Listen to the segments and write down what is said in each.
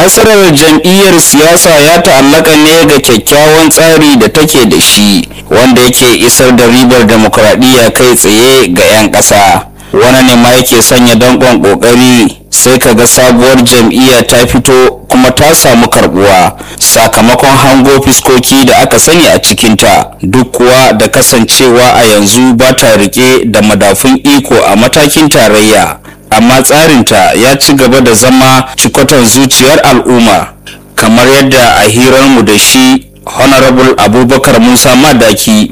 nasarar jam'iyyar siyasa ya ta'allaka ne ga kyakkyawan tsari da take da shi wanda yake isar da ribar demokuraɗiyya kai tsaye ga 'yan ƙasa wani ne ma yake sanya danƙon ƙoƙari sai ka ga sabuwar jam'iyya ta fito kuma ta samu karbuwa sakamakon hango fiskoki da aka sani a cikinta duk kuwa da kasancewa a yanzu ba ta rike da madafun iko a matakin tarayya amma tsarinta ya ci gaba da zama cikoton zuciyar al'umma kamar yadda a hirarmu da shi honorable abubakar musa madaki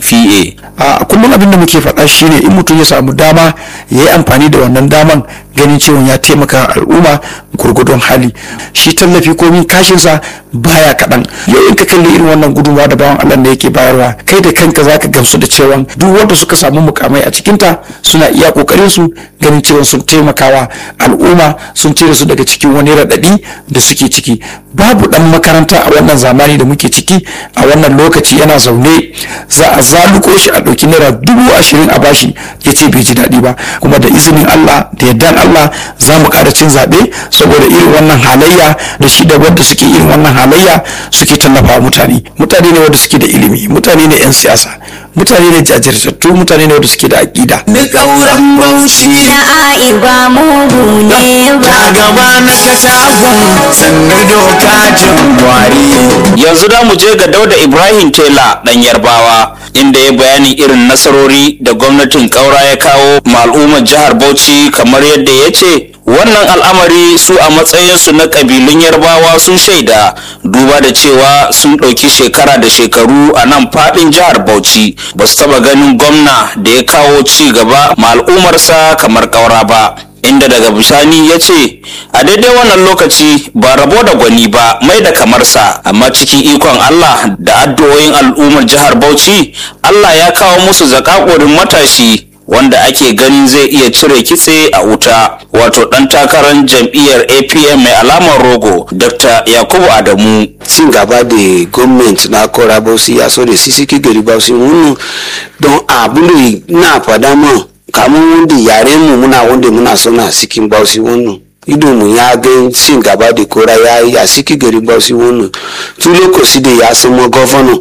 fa a kullum abin da muke faɗa shine in mutum ya samu dama ya yi amfani da wannan daman ganin cewa ya taimaka al'umma gurgudun hali shi tallafi komin kashinsa baya kaɗan yau in ka kalli irin wannan gudunmawa da bawan allah da yake bayarwa kai da kanka zaka gamsu da cewa duk wanda suka samu mukamai a cikinta suna iya kokarin su ganin cewa sun taimakawa al'umma sun cire su daga cikin wani raɗaɗi da suke ciki babu ɗan makaranta a wannan zamani da muke ciki a wannan lokaci yana zaune za a zaluko shi a ɗauki naira dubu ashirin a bashi ya ce bai ji daɗi ba kuma da izinin allah da yardan allah za mu ƙara cin zaɓe saboda irin wannan halayya da shi da wanda suke irin wannan halayya suke tallafa mutane mutane ne wanda suke da ilimi mutane ne 'yan siyasa mutane ne jajirtattu mutane ne wanda suke da aƙida Duk auren bauchi na ai ba mugu ne ba ta gaba na katakon sannu doka jin gwari. yanzu da mu je ga dauda ibrahim tela dan yarbawa inda ya bayani irin nasarori da gwamnatin kaura ya kawo ma al'ummar jihar bauchi kamar yadda ya ce wannan al'amari su a matsayinsu na ƙabilun yarbawa sun shaida duba da cewa sun ɗauki shekara da shekaru a nan faɗin jihar bauchi ba su taɓa ganin gwamna da ya kawo ci gaba ma al'ummarsa kamar kaura ba inda daga bisani ya ce a daidai wannan lokaci ba rabo da gwani ba mai da kamarsa amma cikin ikon Allah da addu'o'in al'ummar jihar Bauchi Allah ya kawo musu zakakurin matashi wanda ake ganin zai iya cire kitse a wuta wato dan takarar jam'iyyar APM mai alamar rogo Dr. Yakubu Adamu cin gaba da gwamnati na kora bausi ya so da sisiki gari bausi wannan don abin da na fada ma kamar wanda yaren mu muna wanda muna suna cikin bausi wannan ido mu ya ga cin gaba da kora ya yi a cikin gari bausi wannan tun lokaci da ya zama gwamna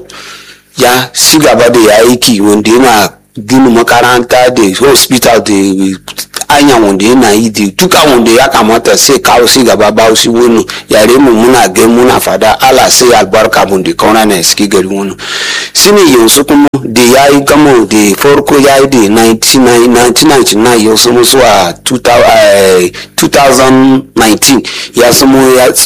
ya ci gaba da ya aiki wanda yana gina makaranta da hospital da anya wanda yana yi da duka wanda ya kamata sai kawo si gaba ba su wani yare mu muna ga muna fada ala sai albarka mun da kauna na suke gari wani shine yanzu kuma da ya yi gama da farko ya yi da 1999 ya samu zuwa 2019 ya samu ya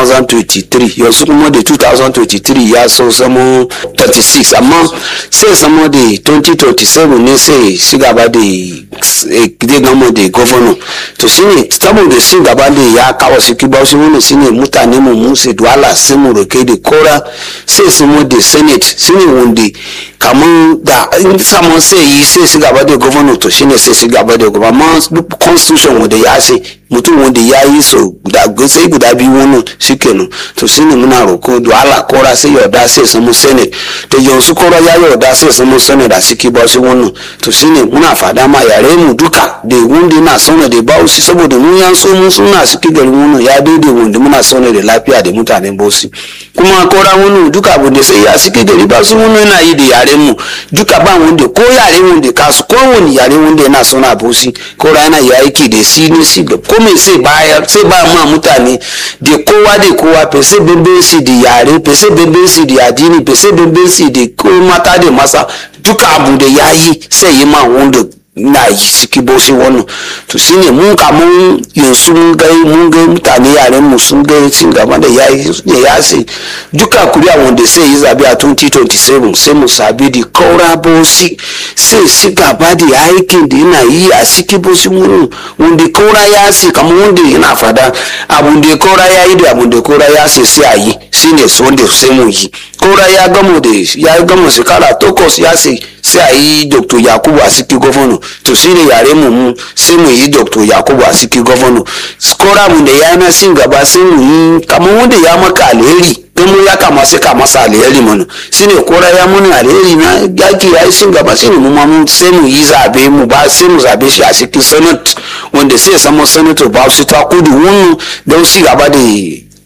2023 yanzu kuma da 2023 ya so samu 36 amma sai samu da 2027 ne sai shi gaba da zai gama da governor to shine saboda shi gaba da ya kawo su kiba su wani shine mutane mu mu sai duwala sai mu roke da kora sai su mu da senate shine wanda kamar da in samun sai yi sai su gaba da governor to shine sai su gaba da governor amma duk constitution wanda ya ce mutum wanda ya yi so guda sai guda biyu wannan shikenan to shine muna roko duwala kora sai yarda sai samu senate to yanzu kora ya yarda sai samu senate da suke ba su wannan to shine muna fada ma yare mu duka da wanda yana sauna da bausi saboda mun yan so mun suna suke garin wannan ya daidai wanda muna sauna da lafiya da mutanen bausi kuma kora wannan duka abu da sai ya suke gari ba su wannan yana yi da yaren mu duka ba wanda ko yare wanda kasu ko wani yare wanda yana sauna bausi kora yana yi aiki da si ne si da ko me sai bayar sai ba ma mutane da kowa da kowa fese bambanci da yare fese bambanci da addini fese bambanci da ko mata da masa duka abu da ya yi sai yi ma wanda na yi ciki bosi wannan to shine mun kamun yanzu mun ga mun ga mutane yaren mu sun ga cin gaba da yayi ne ya sai duka kuriya wanda sai yi zabe a 2027 sai mu sabi da kaura bosi sai shi gaba da aikin da yana yi a ciki bosi mun wanda kaura ya sai kamar wanda yana fada abun da kaura ya yi da abun da kaura ya sai sai a yi shine su wanda sai mu yi kaura ya gamo da ya gamo shekara takwas ya sai sai a yi dr yakubu a ciki gwamna to shi ne yare mu mu sai mu yi dr yakubu a ciki gwamna skora mu da ya na sin gaba sai mu yi kamar wanda ya maka alheri don mu ya kama sai ka masa alheri mana shi ne kora ya mana alheri na yaki ya yi sin gaba shi ne mu ma mun sai mu yi zabe mu ba sai mu zabe shi a cikin senate wanda sai ya samu senator ba su ta kudu wunu don si gaba da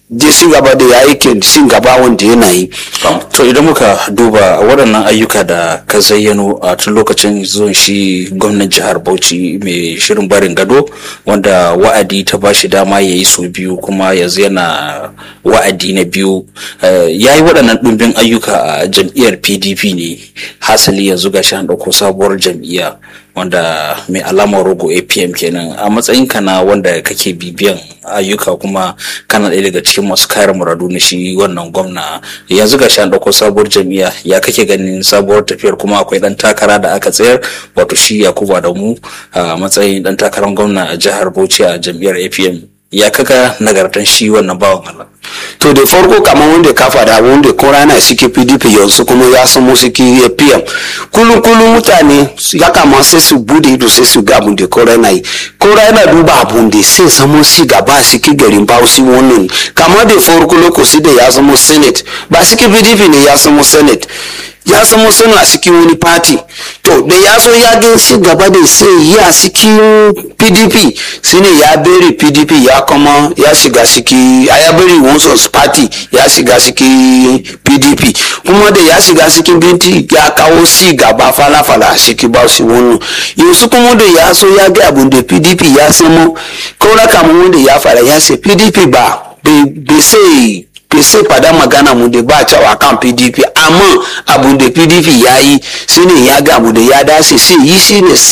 je ci gaba da ya aikin ci gaba wanda yana yi to idan muka duba waɗannan ayyuka da ka zayyano a tun lokacin zuwan shi gwamnan jihar bauchi mai shirin barin gado wanda wa'adi ta ba shi dama ya yi sau biyu kuma yanzu yana wa'adi na biyu ya yi waɗannan ɗumbin ayyuka a jam'iyyar pdp ne hasali yanzu ga an ɗauko sabuwar jam'iyya wanda mai alamar rogo apm kenan a matsayinka na wanda kake bibiyan ayyuka kuma kana ɗaya daga cikin masu kare muradu na shi wannan gwamna yanzu ga an ɗauko sabuwar jam'iyya ya kake ganin sabuwar tafiyar kuma akwai ɗan takara da aka tsayar wato shi yakubu adamu a matsayin ɗan takarar gwamna a jihar bauchi a jam'iyyar apm ya kaga nagartan shi wannan bawan allah to da farko kamar wanda ka faɗa wanda ko rana suke pdp yanzu kuma ya samu suke apm kullum kullum mutane ya kama sai su bude ido sai su ga abun da ko rana yi ko rana duba abun da sai samu si gaba suke garin bauchi wannan kamar da farko lokaci da ya samu senate ba suke pdp ne ya samu senate ya samu suna cikin wani party to da ya so ya gan shi gaba da sai yi a cikin pdp shine ya bari pdp ya kuma ya shiga ciki a ya bari wansu party ya shiga cikin pdp kuma da ya shiga cikin binti ya kawo si gaba fala-fala a ciki ba shi wannan yanzu kuma da ya so ya ga abun da pdp ya samu kaura kamar wanda ya fara ya ce pdp ba bai sai bai sai fada magana mu da ba cewa kan pdp amma abu da pdp ya yi shine ya ga abu da ya dace sai yi shine